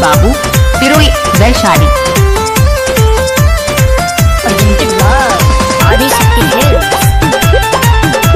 बाबू पिरोई Vaishali presented by Adishakti Hills.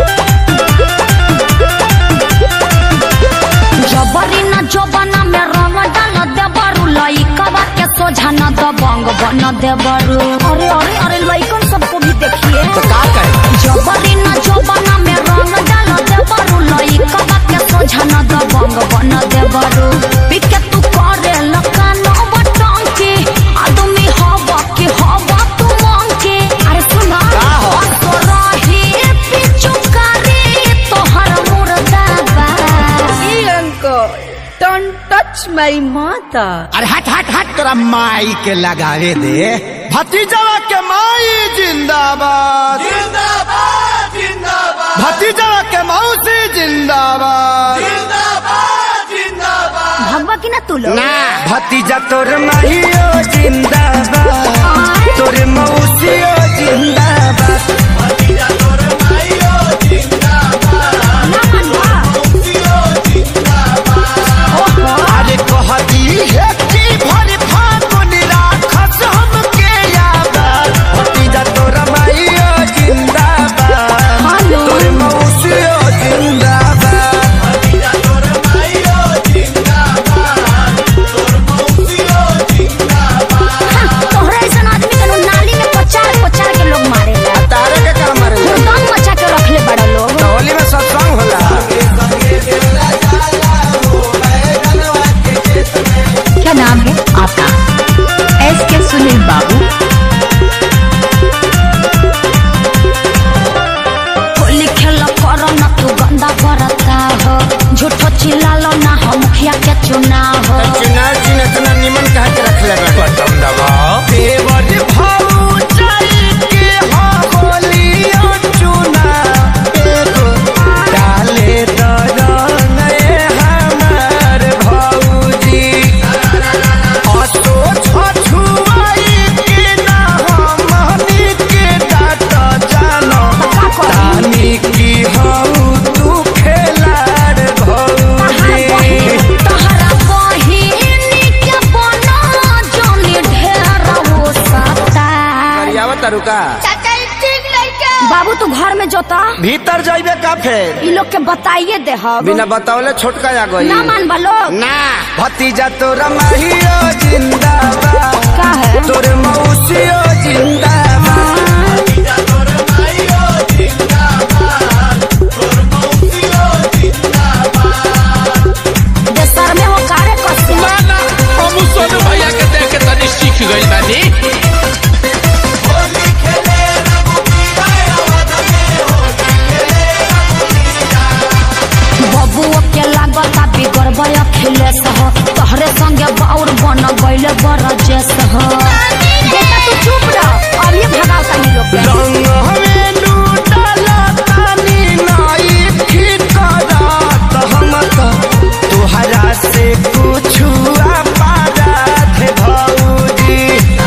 जबरी न जबना में रंग डाल देबरू लइकवा के सोझा न दबंग बन देबरू अरे अरे अरे लइकन सबको भी देखिए तो का कहे जबरी न जबना में रंग डाल देबरू लइकवा के सोझा न दबंग बन देबरू पिके तू करे लकान बटंकी आदमी हवा के हवा तू मंकी अरे सुना का हो? तो रही पिचु करे तोहर मुर्दाबा Don't touch my mother. अरे हट हट हट तोरा माई के लगावे दे भतीजवा के माई जिंदाबाद जिंदाबाद जिंदाबाद भतीजवा के मौसी जिंदाबाद भगवा की ना तू लोग ना भतीजा तोर माहियो जिंदाबाद तोर मौसियो जिंदाबाद अरे कहती है कि भर फागुन राखस हमके याद भतीजा तोर माहियो जिंदाबाद तोर मौसियो जिंदाबाद तोहरा ऐसा आदमी के लोग नाली में पचार पचार के लोग मारे तारे के काम रे दम मचा के रखले बड़ा लोग होली में सत्संग होला क्या नाम है आपका एस के सुनील बाबू होली खेल करो ना तू गंदा करता हो झूठो चिल्लालो ना हो मुखिया के चुनाव हो चुनाव चिन्ह इतना निमन कहा के रख ले बटन दबाओ देवर भाऊ चल के हो होली और चुना एगो डाले दरन ए हमार भौजी असो छछुआई के ना हमनी के डाट जानो तानी की हऊ तू खेलाड़ भौजी तोहरा बहिनी के बना जोनी ढेर हो सकता करियावा तरुका बाबू तू घर में जोता भीतर जाइबे का फेर ई लोग के बताइए दे हम बिना बतावले छोटका आ गई ना मान लोग ना भतीजा तोरा माहियो जिंदाबाद का है तोर मौसियो जिंदाबाद देशर में हो कार्य करते ना हम सोनू भैया के देख के तनी सीख गइल बानी बबुओ के लागता बिगड़ बया खिलेस हो तोहरे संगे बाउर बन गइले बरजेस हो बेटा तू चुप रह अब ये भगावता ही लोग के रंग हमें लूटला तानी नाई ठिकरात हम तो तुहरा से कुछु पारात भौजी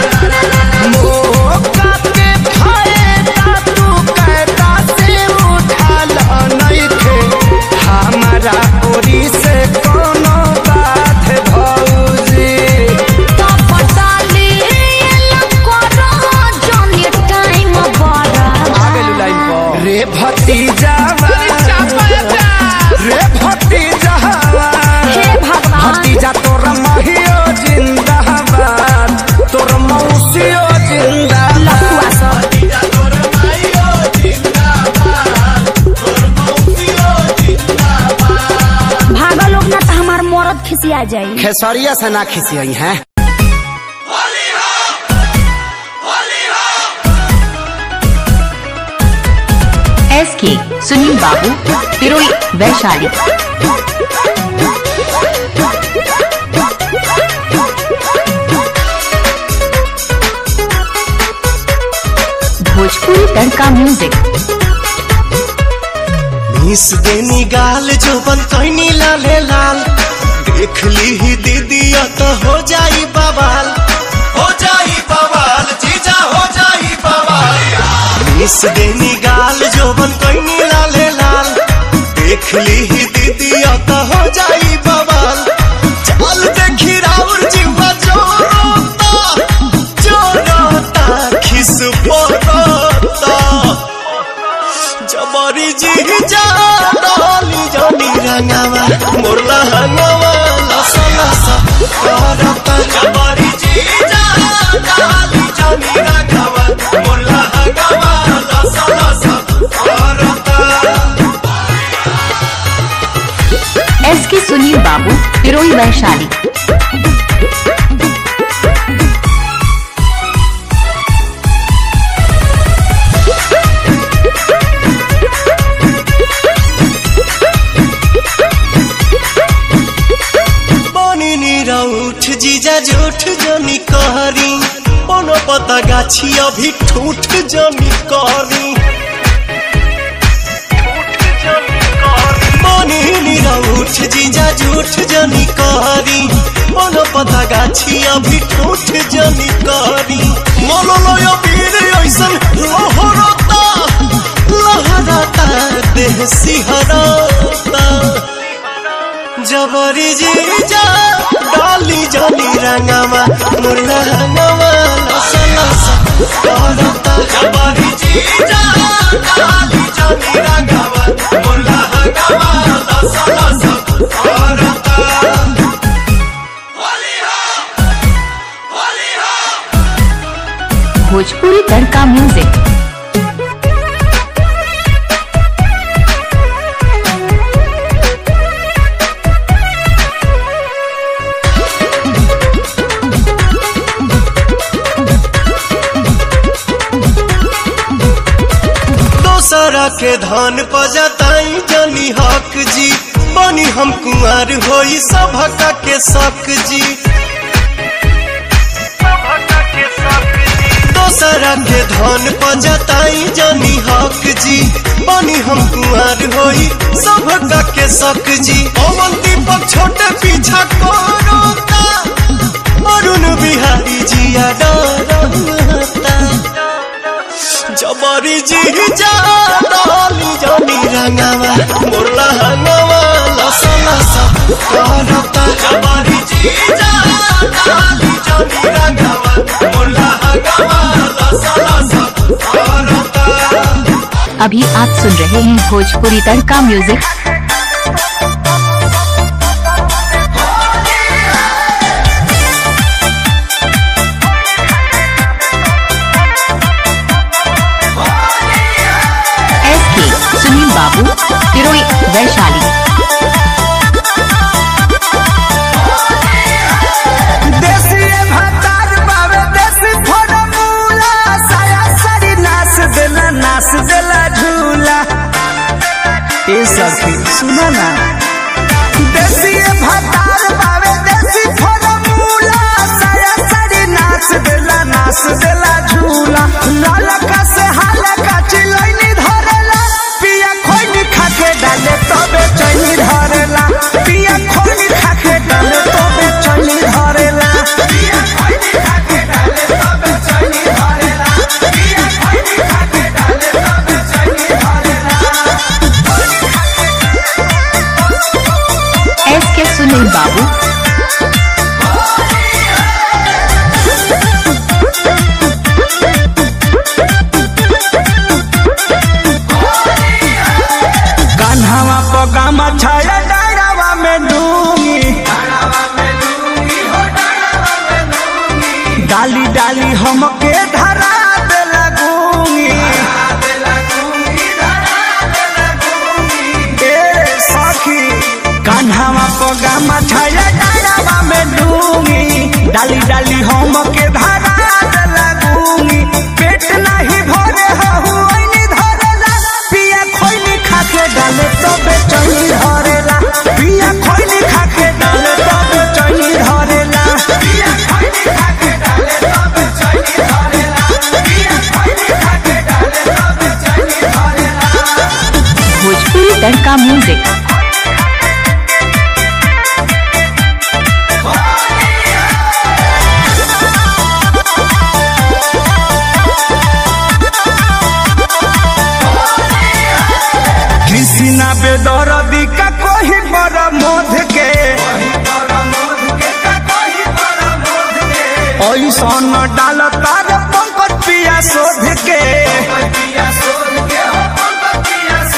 मौका के फायदा तू कहता से उठाल नइखे हमारा ओरी से कोनो बात भौजी तो पटाली करो जनी टाइम बड़ा रे भतीजा रे भतीजा हे भगवान भतीजा तोर महियो जिंदाबाद तोर मौसियो जिंदाबाद लफुआ सब भागा लोग ना तो हमार मरद खिसिया जाई खेसरिया से ना खिसियई हैं एस के सुनील बाबू पिरोई वैशाली भोजपुरी तड़का म्यूजिक मिस देनी गाल जो बन कैनी लाले लाल देख ली ही दीदिया तो हो जाई बवाल हो जाई बवाल जीजा हो जाई बवाल मिस देनी गाल जो बन कैनी लाले लाल देख ली ही दीदिया तो हो जाई बवाल चल देखी राउर जीव जबरी जी जा डाली जानी रंगावा मोरला हंगावा लसा लसा करता जबरी जी जा डाली जानी रंगावा मोरला हंगावा लसा लसा करता एस के सुनील बाबू पिरोई वैशाली बनी नीरा उठ जीजा जूठ जनी कहरी कोनो पता गाछी अभी ठूठ जनी कहरी बनी नीरा उठ जीजा जूठ जनी कहरी कोनो पता गाछी अभी ठूठ जनी कहरी मोलो लोयो वीर ऐसन लहरता लहरता देह सिहरता जबरी जी जा डाली जानी रंगावा मुर्ला रंगावा लसा लसा करता जबरी जी जा डाली जानी रंगावा मुर्ला रंगावा लसा लसा करता होली हो होली हो भोजपुरी तड़का म्यूजिक दोसरा के धन पजताई जनी हक जी बनी हम कुंवर होई सभका के शक जी दोसरा के धन पजताई जनी हक जी बनी हम कुंवर होई सभका के शक जी पवन दीपक छोटे पीछा करोता अरुण बिहारी जिया डरता जबरी जी जा डाली जानी रंगावा मुरला हंगावा लसा लसा करता जबरी जी जा डाली जानी रंगावा मुरला हंगावा लसा लसा करता अभी आप सुन रहे हैं Bhojpuri Tadka music S K Sunil Babu पिरोई वैशाली देसी भातार बावे देसी फॉर्मूला साया सारी नास देला नास देला झूला ए सखी सुना ना देसी भातार बावे देसी फॉर्मूला साया सारी नास देला नास देला झूला लालका से हालका चिलैनी धरेला पिया खोइनी खाके डाले तबे चैनी धरेला पिया खोइनी खाके डाले तबे चैनी धरेला पिया खोइनी खाके डाले तबे चैनी धरेला पिया खोइनी खाके डाले तबे चैनी धरेला एस के सुनील बाबू कान्हावा पगामा छाया डायरावा में डूंगी डाली डाली हमके धरा दे लगूंगी ए सखी कान्हावा पगामा छाया डायरावा में डूंगी डाली डाली हमके धरा दे लगूंगी पेट नहीं भरे हहु ऐनी धरेला पिया खोइनी खाके डाले तबे चैनी धरेला पिया खोइनी खाके डाले तबे चैनी धरेला पिया खोइनी खाके डाले तबे चैनी धरेला पिया खोइनी खाके डाले तबे चैनी धरेला भोजपुरी तड़का म्यूजिक कृष्णा बेदरदी का कोई बड़ा मोध के ऐसन डाल तार पंकज पिया शोध के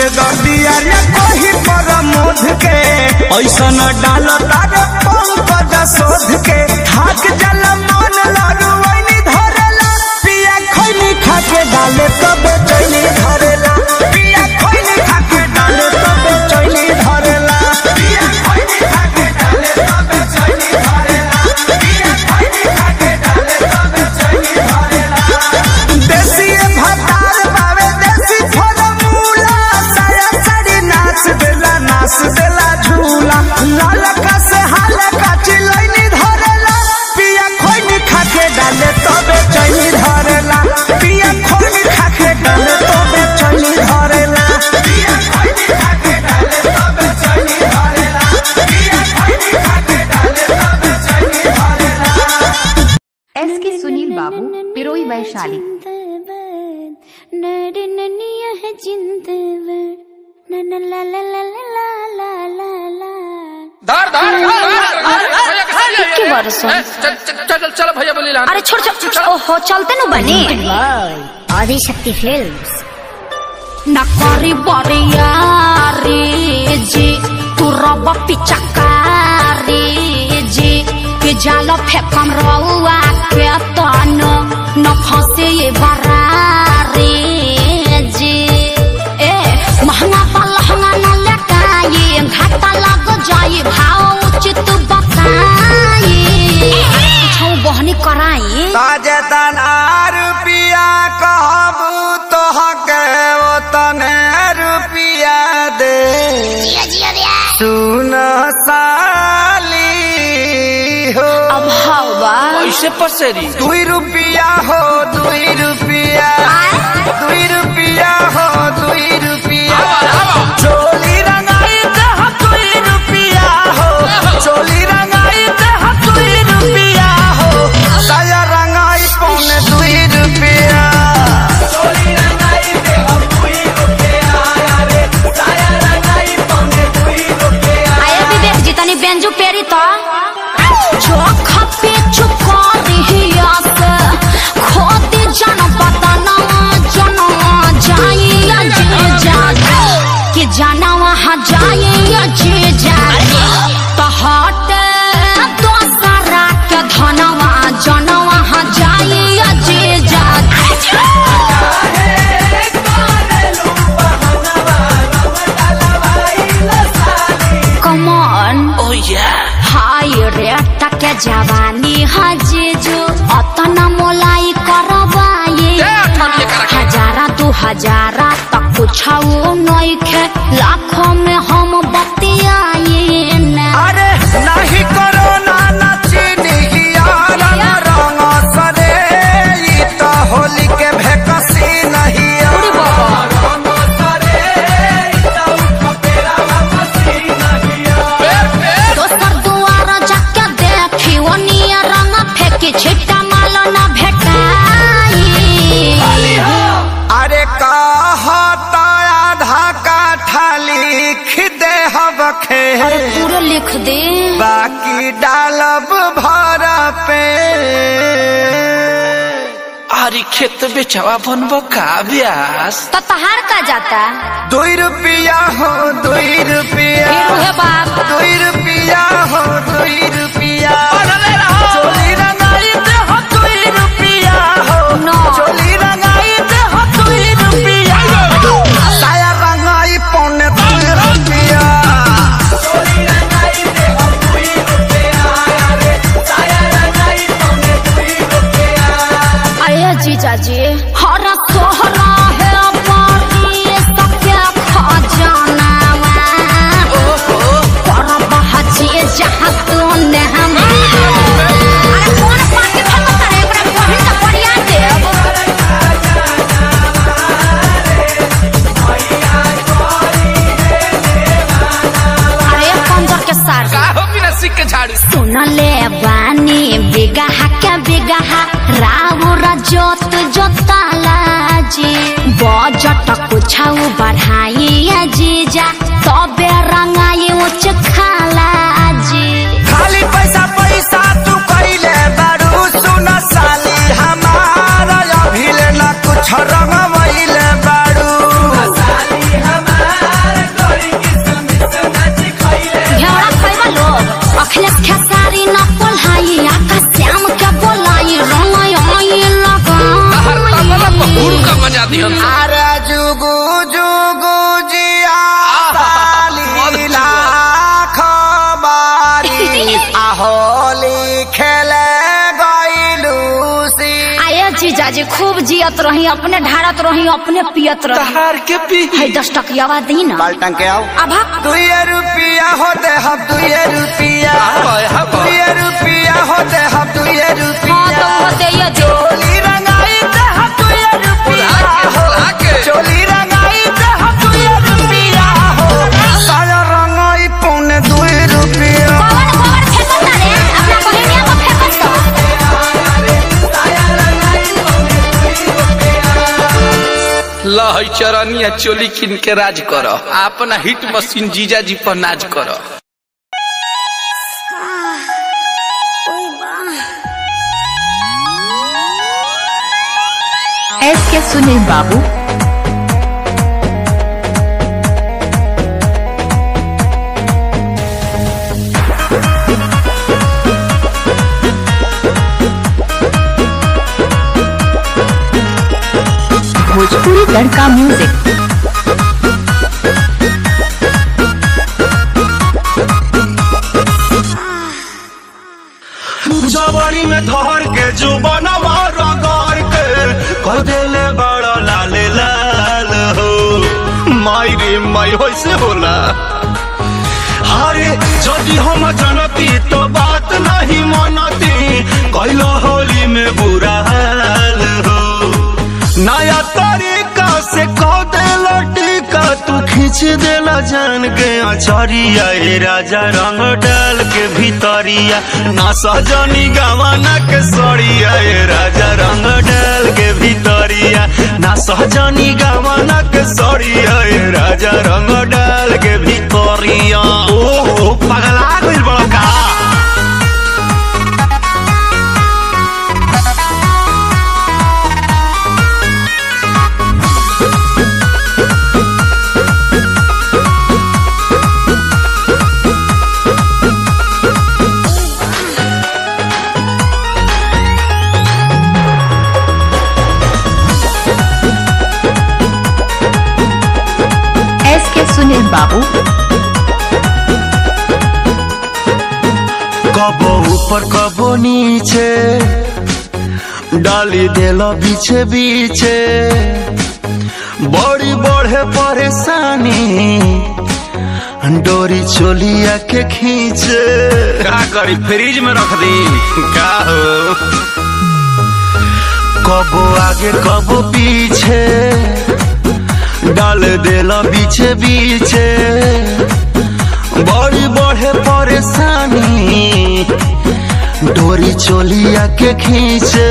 गदिया रे कही पर मोध के ऐसा न डाल तारे पंकज शोध के थाक जल मन लागू वैनी धरेला पिया खैनी खाके डाले तबे चैनी धरेला पिया खैनी खाके डाले तबे चैनी धरेला पिया खैनी खाके डाले तबे चैनी धरेला पिया खैनी खाके डाले तबे चैनी धरेला देसी भतार बावे देसी फॉर्मूला साया साड़ी नाच देला नाच देला झूला लाल का से हाल का चिलैनी धरेला पिया खोइनी खाके डाले तबे चैनी धरेला पिया खोइनी खाके डाले तबे चैनी धरेला पिया खोइनी खाके डाले तबे चैनी धरेला पिया खोइनी खाके डाले तबे चैनी धरेला एस के सुनील बाबू पिरोई वैशाली धर धर के बरसों? चल चल चल चल भैया बोली लान अरे छोड़ छोड़ ओहो चलते नु बनी आदि शक्ति फिल्म्स न करी बरियारी जी तू रब पिचकारी जी के जाल फेकम रउआ के तन न फंसे ये बरारी जी ए महंगा पलहंगा न लटाई घाटा लग जाई भाव उचित बताई छौ बहनी कराई ताजे तना रुपिया कहबू तोहके ओ तने रुपिया दे सुन साली हो अब हवा ऐसे पसेरी दुई रुपिया हो दुई रुपिया दुई रुपिया हो दुई रुपिया चोली रंगाई दह दुई रुपिया हो चोली रंगाई दह दुई रुपिया हो साया रंगाई पौने दुई रुपिया चोली रंगाई दह दुई रुपिया रे साया रंगाई पौने दुई रुपिया आए विवेक जी तनी बेंजू पेरी तो चोख पे चुकारी आस खोदी जन पतना जन जाई जे जागे कि जाना वहाँ जाई जे जागे तो हट दोसरा के धनवा जन वहाँ जाई जे जागे कमन ओ या हाय रे टके जवानी हजेजो अतना मोलाई करबाए ए, अठन लेकर रखे। हजारा दू हजारा तक कुछाओ नइखे लाखों में हम बतियाए ना अरे नहीं करो ना नचनी यार रंग सरे ई तो होली के भेकसी नहीं रंग सरे ई तो खपेरा मसी नहीं पेर पेर दोसर दुआर जाके देखी ओ निया रंग फेंकी छिट्टा माल ना भेटाई अरे कहता आधा काठा लिख दे हबखे अरे पूरा लिख दे बाकी डालब भर पे आरी खेत बेचवा बनबो का ब्यास तो तहार का जाता दुई रुपया हो दुई रुपया फिर उहे बाप दुई रुपया हो दुई रुपया चोली रंगाई दे हो दुई रुपया हो No. चोली रंगाई दे हो दुई रुपया साया रंगाई पौने दुई रुपया चोली रंगाई दे हो दुई रुपया रे साया रंगाई पौने दुई रुपया अरे जीजा जी हर सोहरा है पानी सत्य खजाना पर बहची जहाँ तूने हम अरे कौन पाके फेंको तारे एकरा कोहिन त बढ़िया देव अरे कंजर के सार का हो बिना सिक के झाड़ू सुनले बानी बिगह के बिगह राउर जोत जोताला जी बजट कुछाऊ बढ़ाई जीजा तबे रंगाई उच खाला जी खाली पैसा पैसा तू कैले बारू सुन साली हमारा अभिले न कुछ रंगवैले बारू साली हमारा दिहन सा। अरे जुगु जुगु जिया साली लाख बारी आहोली खेले गईलू सी आये जीजाजी खूब जियत रही अपने ढारत रही अपने पियत रही तहार के पी है दस टकियावा दी ना बाल्टन के आओ अब दुए रुपया होते हम दुए रुपया हाय, हाय। दुए रुपया होते हम दुए हाँ तो रुपया वो दे जो चोली रंगाई ते हम दुए रुपया हो लाके। चोली रंगाई ते हम दुए रुपया हो साया रंगाई पौने दुए रुपया कवर कवर फेंकत ना रे अपना बहिनिया को फेंकत तो लहई चरनिया चोली किन के राज कर अपना हिट मशीन जीजा जी पर नाज कर एस के सुनील बाबू भोजपुरी लड़का म्यूजिक जवानी में धर के जुबनवा रगड़ के कह देले बड़ा लाल लाल हो माई रे माई होइसे होला अरे यदि हम जनती तो बात नहीं मनती कैलो होली में बुरा हाल हो नया तरीका से कह देला टीका तू खींच देला जान के अचरिया ए राजा रंग डाल के भीतरिया ना सहजनी गवाना के सड़िया ए राजा रंग डाल के भीतरिया ना सहजनी गवाना के सड़िया ए राजा रंग डाल के भीतरिया ओ पगला गइल बड़ा का एस के सुनील बाबू कबो ऊपर कबो नीचे डाली देलो बीचे बीचे बड़ी बढ़े परेशानी डोरी चोलिया के खींचे का करी फ्रिज में रख दी का हो कबो आगे कबो पीछे डाल देला बीचे बीचे बड़ी बढ़े परेशानी डोरी चोलिया के खींचे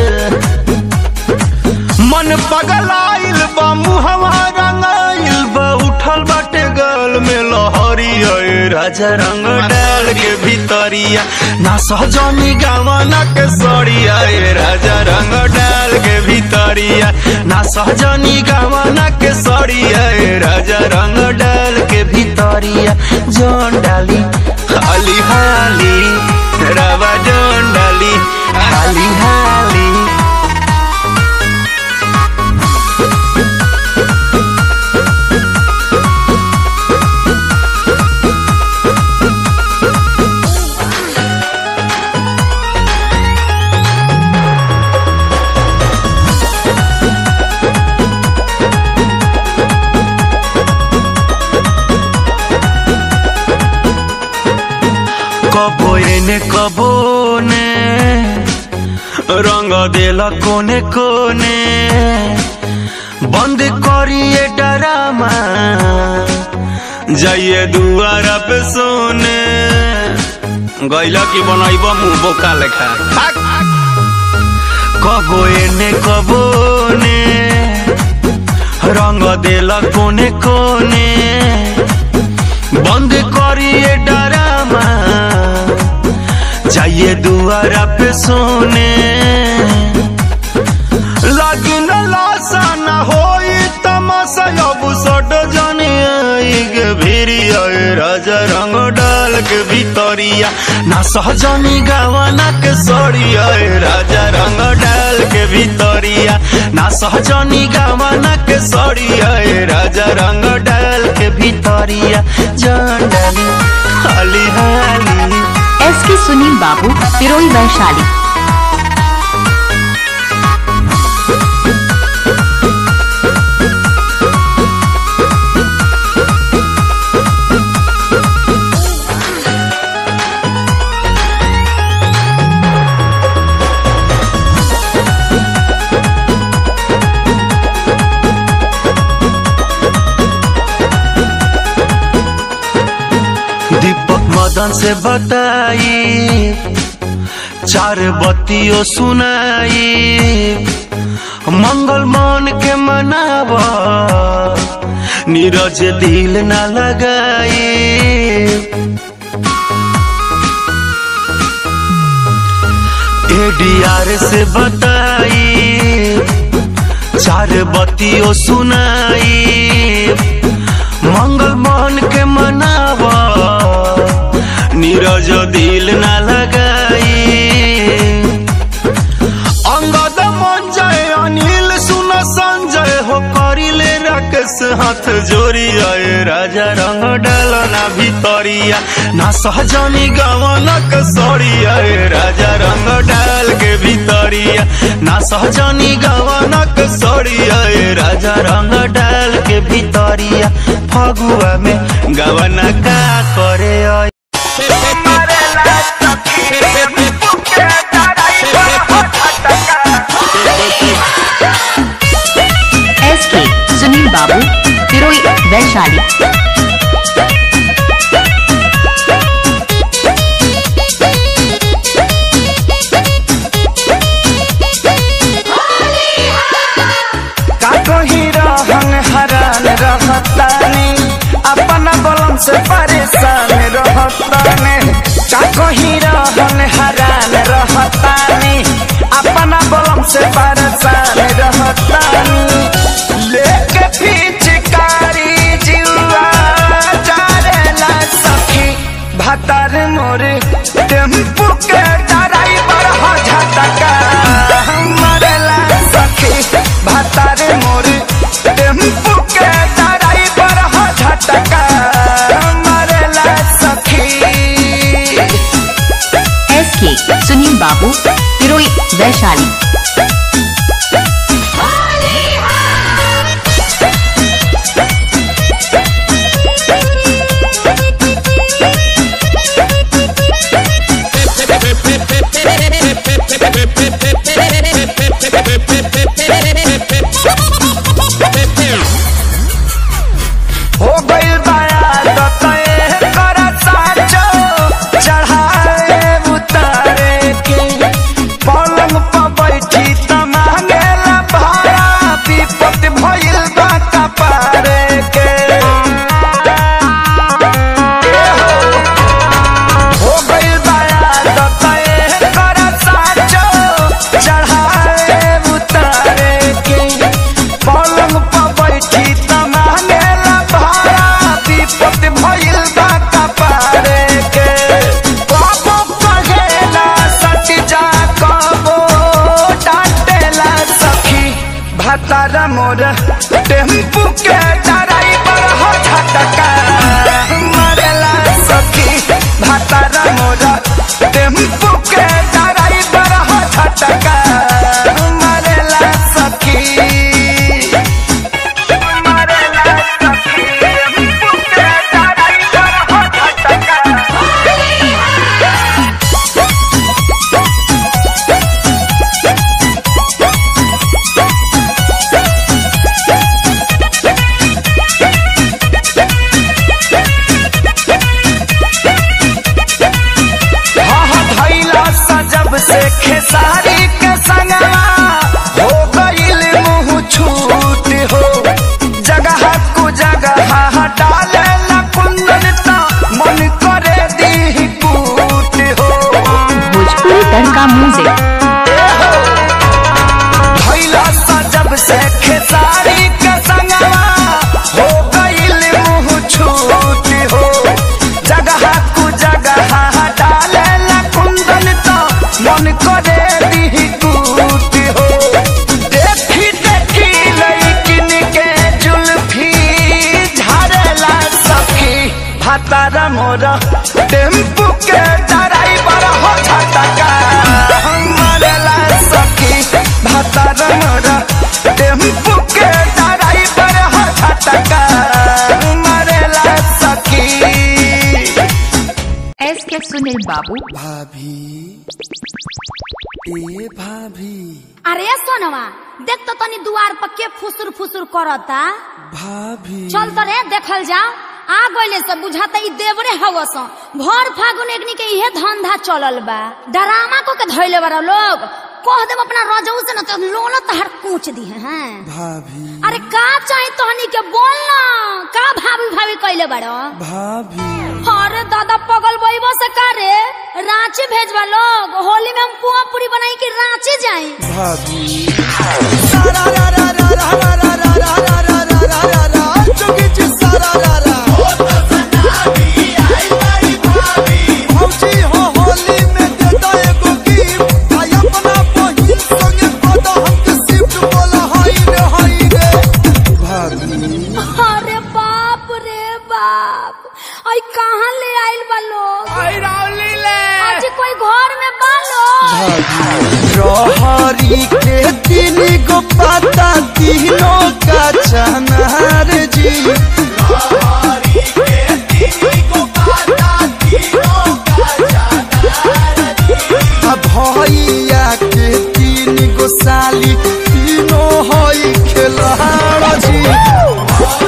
मन पगलाइल बा मुहवा रंगाइल बा उठल बाटे गल में लहरी ए राजा रंग डाल के भीतरिया ना सहजनी गावना के सड़िया ए राजा रंग डाल के भीतरिया ना सहजनी गावना के सड़िया ए राजा रंग डाल के भीतरिया जौन डाली हाली हाली रवा जौन डाली हाली हाली कबो एने कबो ने रंग देला कोने कोने बंद करिए डरामा जाइए दुआरा पे सोने गैला की बनाइब मुंह बोका लेखा कबो एने कबो ने रंग देला कोने कोने बंद करिए डरामा जाइए दुआरा पे सोने लगी न लाशा न होई तमाशा अब सट जाने आई गे भिरी आए राजा रंग डाल के भीतरिया ना सहजनी गावना के सड़िया ए राजा रंग डाल के भीतरिया ना सहजनी गावना के सड़िया ए राजा रंग डाल के भीतरिया जान डाली हाली हाली एस के सुनील बाबू पिरोई वैशाली दीपक मदन से बताई चार बत्तियों सुनाई मंगल मान के मनाव नीरज दिल न लगाई एडीआर से बताई चार बत्तियों सुनाई मंगल मान के मनावा नीरज दिल न लगाई अंगद मन जय अनिल सुन संजय हो करिले राकेश हाथ जोड़ी आए राजा रंग डालना भीतरिया ना सहजनी गवन के सड़ी आए राजा रंग डाल के भीतरिया ना सहजनी गवन के सड़ी आए राजा रंग डाल के भीतरिया फगुआ में गवन का करे आए एस के सुनील बाबू पिरोई वैशाली का कहीं रहन हरान रहतानी अपना बलम से परेशान रहतानी का कहीं रहन हरान रहतानी अपना बलम से परेशान रहतानी लेके पिचकारी जीवा चारेला सखी भतार मोरे टेम्पू के ड्राइवर हो झटका मरेला सखी भतार मोरे टेम्पू के ड्राइवर हो झटका मरेला सखी एस के सुनील बाबू पिरोई वैशाली हो गइल बाया दतए कर साचो चढ़ाए उतारे के पलंग पर बैठी त मांगेला भाड़ा विपत भइल बा कपारे के हो गइल बाया दतए कर साचो चढ़ाए उतारे के पलंग पर बैठी त मांगेला भाड़ा विपत भइल बा कपारे के कबो कहेला सच जा कबो डांटेला सखी भतारा मोर टेम्पू के ड्राइवर हो झटका मरेला सखी भतारा मोर टेम्पू के ड्राइवर हो झटका मरेला सखी मरेला सखी टेम्पू के ड्राइवर हो झटका हाँ हाँ धैला सजब से खेसारी के मोरा टेम्पू के ड्राइवर हो छटका मरेला सखी भतार मोरा टेम्पू के ड्राइवर हो छटका मरेला सखी एस के सुनील बाबू भाभी ए भाभी अरे सोनवा देख तो तनी दुआर पर के फुसुर फुसुर करता भाभी चल तो रे देखल जाओ आ गइले से बुझाता ई देवरे हवस भर फागुन एकनी के इहे धंधा चलल बा डरामा को के धइले बारा लोग कह देम अपना रजऊ से न तो लोला तहर कूच दी हैं भाभी अरे का चाही तोहनी के बोल ना का भाभी भाभी कइले बारो भाभी अरे दादा पगल बइबो से का रे रांची भेजवा लोग होली में हम पुआ पूरी बनाई के रांची जाई भाभी सारा रा रा रा रा रा रा रा रा रा रा रा रा रा रा जोगी जी सारा रा रा भौजी हो होली में दे दो एगो गिफ्ट आई अपना बहिन संगे पद हमके शिफ्ट बोला हाय रे हाय रे भाभी अरे बाप रे बाप आई कहाँ ले आइल बा लोग आज कोई घर में बा लोग रहरी के तीन गो पाता तीनों का चनार जी आ भैया के तीन गो साली तीनों हई खेलाड़ जी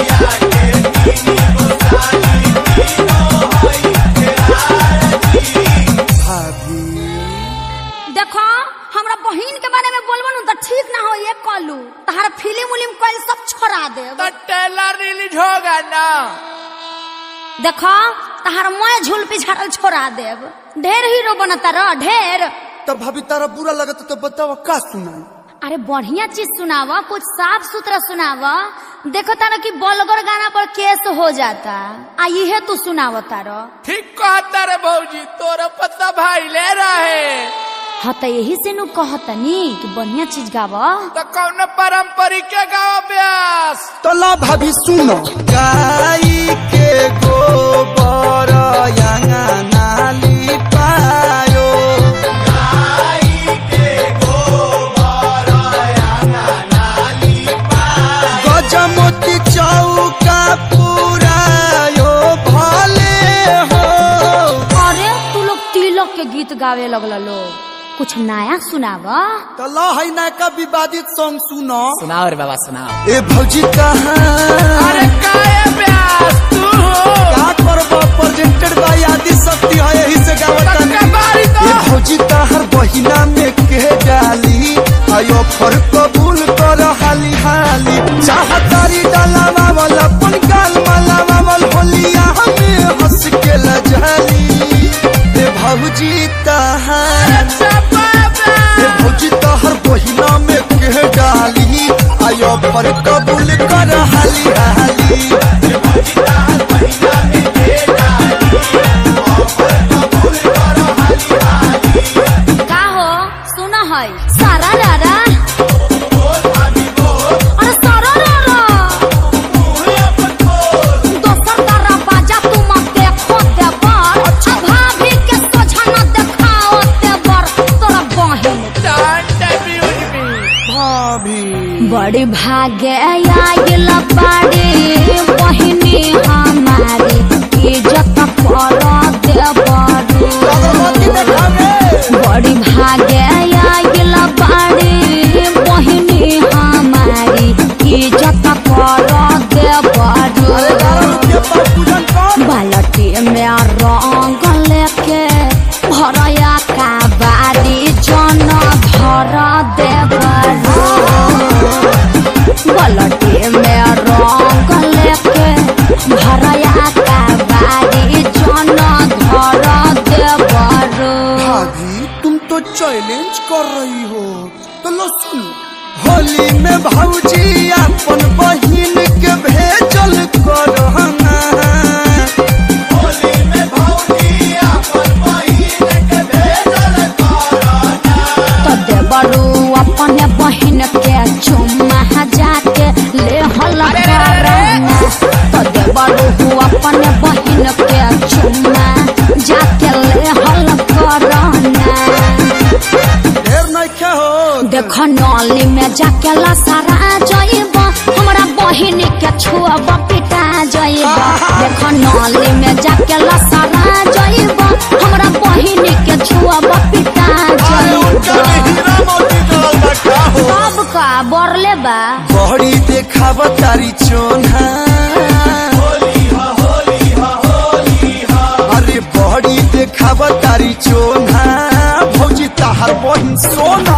भाभी देखो हमरा बहिन के बारे में बोलबो न तो ठीक ना हो ये कलू तहार फिल्म उलिम कइल सब छोड़ा दे टेलर रिलीज होगा ना देखो तहार मैं झूल पिछाड़ल छोड़ा देब ढेर हीरो बनता रह ढेर तब भाभी तारा बुरा लगता तो बताओ का सुनाई अरे बढ़िया चीज सुनावा कुछ साफ सुथरा सुनावा देखो तारा कि बलगर गाना पर केस हो जाता आ इहे तू सुनाव तारा ठीक कहता रे भौजी तोरा पता भाई ले रहे हाँ तो यही से नु कहतनी कि बढ़िया चीज गावा तो कौन पारंपरिक के गाँव अभ्यास तो ला भाभी सुनो गाई के गोबर नाली पायो गजमोती चौका पुरायो भले हो अरे तू लोग तिलक के गीत गावे लगल लोग कुछ नया सुनावा तो ला है नायका विवादित सॉन्ग सुनो सुनाओ रे बाबा सुनाओ ए भौजी कहाँ अरे काय अभ्यास तू हो का करबो प्रेजेंटेड बाय आदि शक्ति है यही से गावता तक्का बारी तो ये भौजी ताहर बहिना में के डाली आयो फर कबूल कर हाली हाली चाहतारी डालावा वाला पन गाल माला वाल होलिया हमें हंस के लजाली ए भौजी ताहर ए भौजी ताहर बहिना में के डाली आयो फर कबूल कर हाली हाली का हो सुना है सारा रारा अरे सारा रारा दोसर तारा बाजा तू मत देखो देवर अच्छा भाभी के सोझा न देखाओ देवर तोरा बहिन भाभी बड़ी भागे आइल बाड़ी बहिनी हमारी इज्जत कर देवरू बड़ी भागे आइल बाड़ी बहिनी हमारी इज्जत कर देवरू बालटी में रंग लेके भरया का बारी जन धर देवरू बालटी में रंग लेके भरया का बारी जन धर देवरू भाभी तुम तो चैलेंज कर रही हो तो लो सुन होली में भौजी अपन बहिन के भेजल करहना तो देवरू अपने बहिन के चुम्मा जाके ले हल करना तो देवरू अपने बहिन के चुम्मा चुम्मा जाके ले हल करना ढेर नइखे हो देख नली में जाके लसरा जइब हमरा बहिनी के छुअब पिटा जइब देख नली में जाके लसरा जइब हमरा बहिनी के छुअब पिटा अरे उनका में जइब हीरा मोती डाल रखा हो सब का बरले बा बड़ी देखाव तारी चोना अरे बड़ी देखाव तारी चोना भौजी तहार बहिन सोना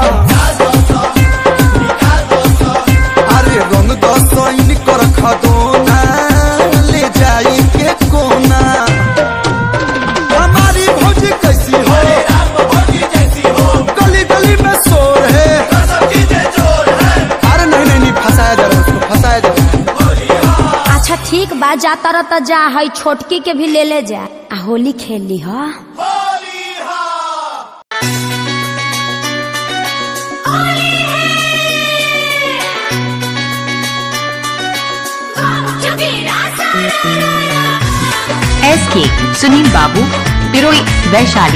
अरे रंग दसैन कर खदोना ले जाई के कोना हमारी भौजी कैसी हो गली गली में शोर है अरे नहीं नहीं नहीं फंसाया जा रहा है उसको फंसाया जा रहा है अच्छा ठीक बा जा तर त जा है छोटकी के भी ले ले जा आ होली खेल ली हा एस के सुनील बाबू पिरोई वैशाली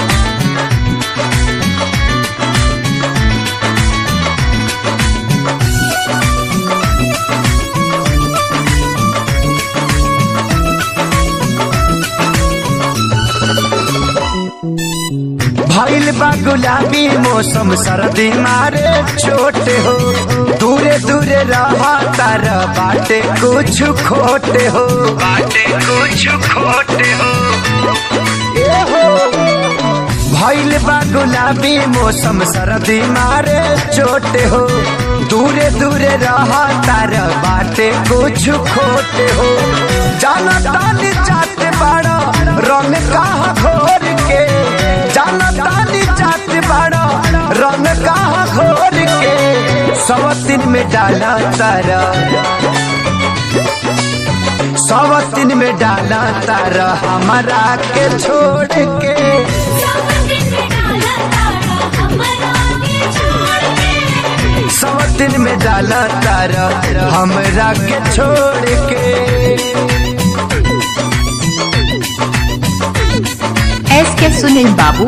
भइल बा गुलाबी मौसम सर्दी मारे छोटे हो दूरे दूरे रहा तार बाटे कुछ खोटे हो बाटे कुछ खोटे हो ए हो भइल बा गुलाबी मौसम सर्दी मारे छोटे हो दूरे दूरे रहा तार बाटे कुछ खोटे हो जाना तानी जाते बाड़ा रंग कहाँ घोर के जाना तानी जाते बाड़ा रंग कहाँ घोर के सब दिन में डाला तारा सब दिन में डाला तारा हमारा के छोड़ के सब दिन में डाला तारा हमरा के छोड़ के एस के सुनील बाबू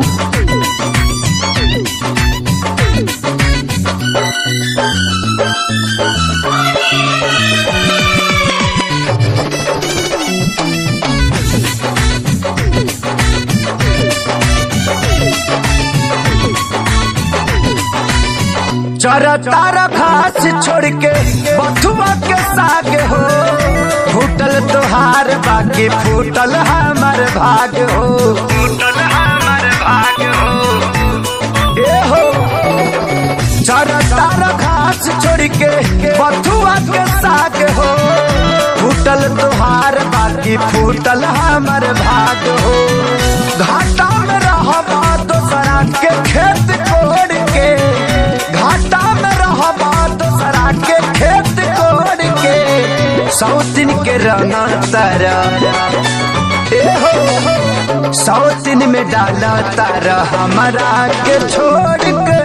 चरा तारा घास छोड़ के बथुआ के साग हो फूटल तोहार बाकी फूटल हमार भाग हो फूटल हमार भाग हो ए हो चरा तारा घास छोड़ के बथुआ के साग हो फूटल तोहार बाकी फूटल हमार भाग हो घाटा में रहबा दोसरा के खेत कोड़ के घाटा में रहबा दोसरा के खेत कोड़ के सौतिन के रंगा तारा ए हो सौतिन में डाला तारा हमारा के छोड़ के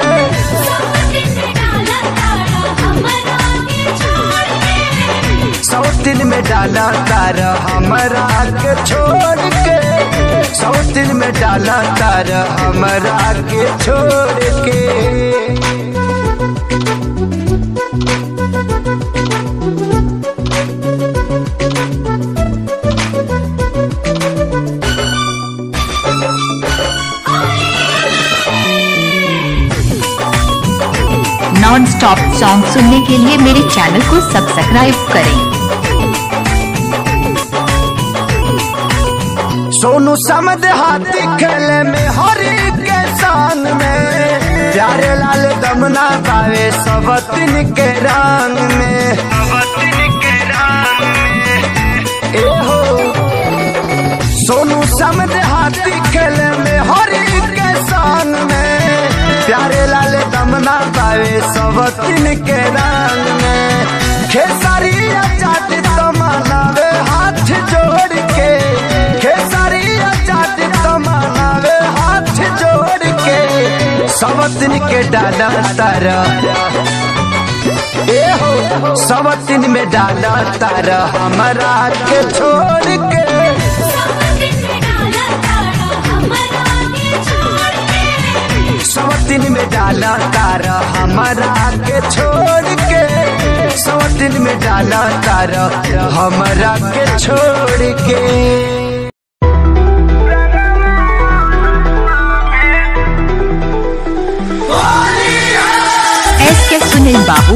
सौतिन में डाला तारा हमारा के छोड़ के सौतिन में डाला तारा हमारा के छोड़ के नॉन स्टॉप सॉन्ग सुनने के लिए मेरे चैनल को सब्सक्राइब करें सोनू समद हाथी खेले में हरी के संग में प्यारे लाल दमना पावे सबतिन के रंग में सबतिन के रंग में ए हो सोनू समद हाथी खेले में हरी के संग में प्यारे लाल दमना पावे सबतिन के रंग में खेसारी चाट तमनावे हाथ जोड़ के खेसारी चाट तमनावे हाथ जोड़ के सबतिन के डाला तारा ए हो सबतिन में डाला तारा हमारा के छोड़ के दिन में डाला तारा हमारा के छोड़ के सौ दिन में डाला तारा हमारा के छोड़ के एस के सुनील बाबू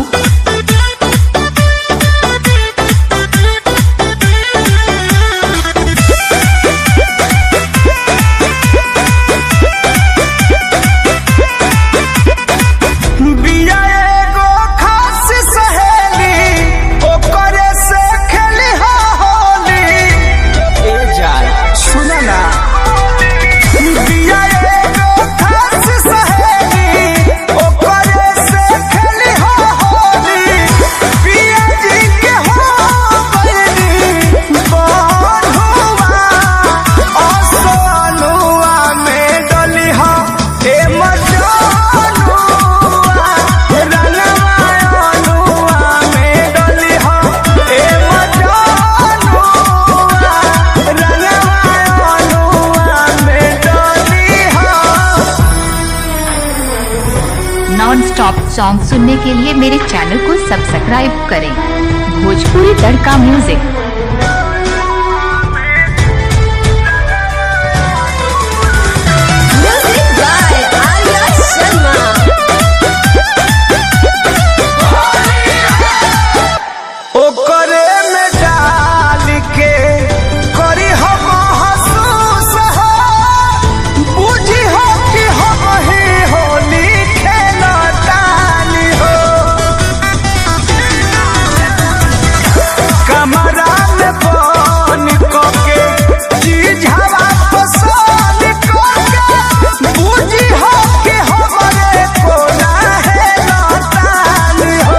बिया एगो खास सहेली ओकरे से खेली हा होली ए जान सुन ना बिया एगो खास सहेली ओकरे से खेली हा होली पिया जी के हो गइली बंधुआ असनुआ में डली हा ए मजानुआ रंगवा अनुआ में डली हा ए मजानुआ रंगवा अनुआ में डली हा नॉन स्टॉप सॉन्ग सुनने के लिए मेरे चैनल को सब्सक्राइब करें Bhojpuri Tadka music Music by Arya Sharma. ओकरे में डाल के करी हम महसूस हो बुझी हो कि हम ही होली खेलतानी हो कमरा में बन के चीज हवा पसंद करके बुझी हो कि हमरे कोना है लतानी हो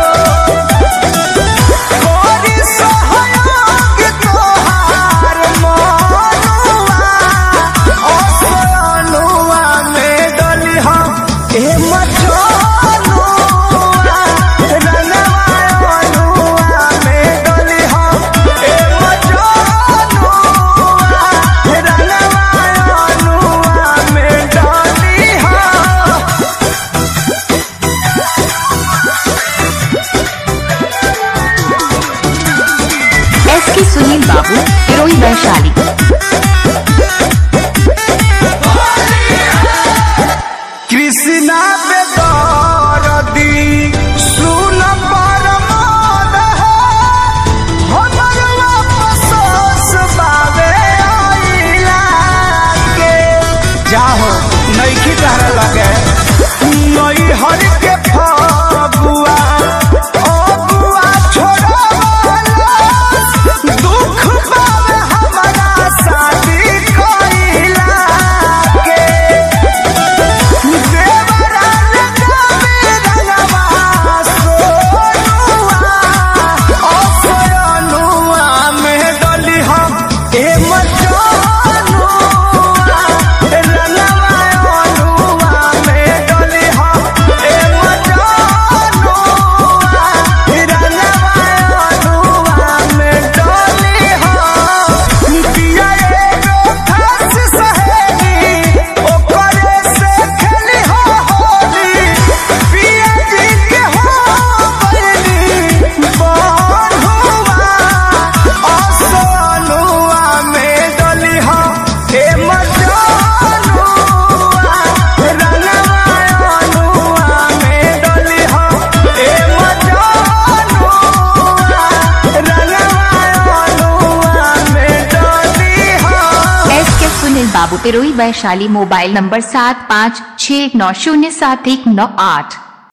कोरी सहयोग तोहार मनुआ असनुआ में डली हम ए मचनुआ रंगवा अनुआ में डली हम ए मचनुआ रंगवा अनुआ में डली हम एस के सुनील बाबू हिरोई वैशाली कृष्णा पे दरदी सुन परमोद हमर वापस बावे आइला के जाहो नइखी तहरा लगे नई हर के फगुआ अगुआ छोड़वाला दुख बावे हमारा शादी कइला के एस के सुनील बाबू पिरोई वैशाली मोबाइल नंबर सात पाँच छः नौ शून्य सात एक नौ आठ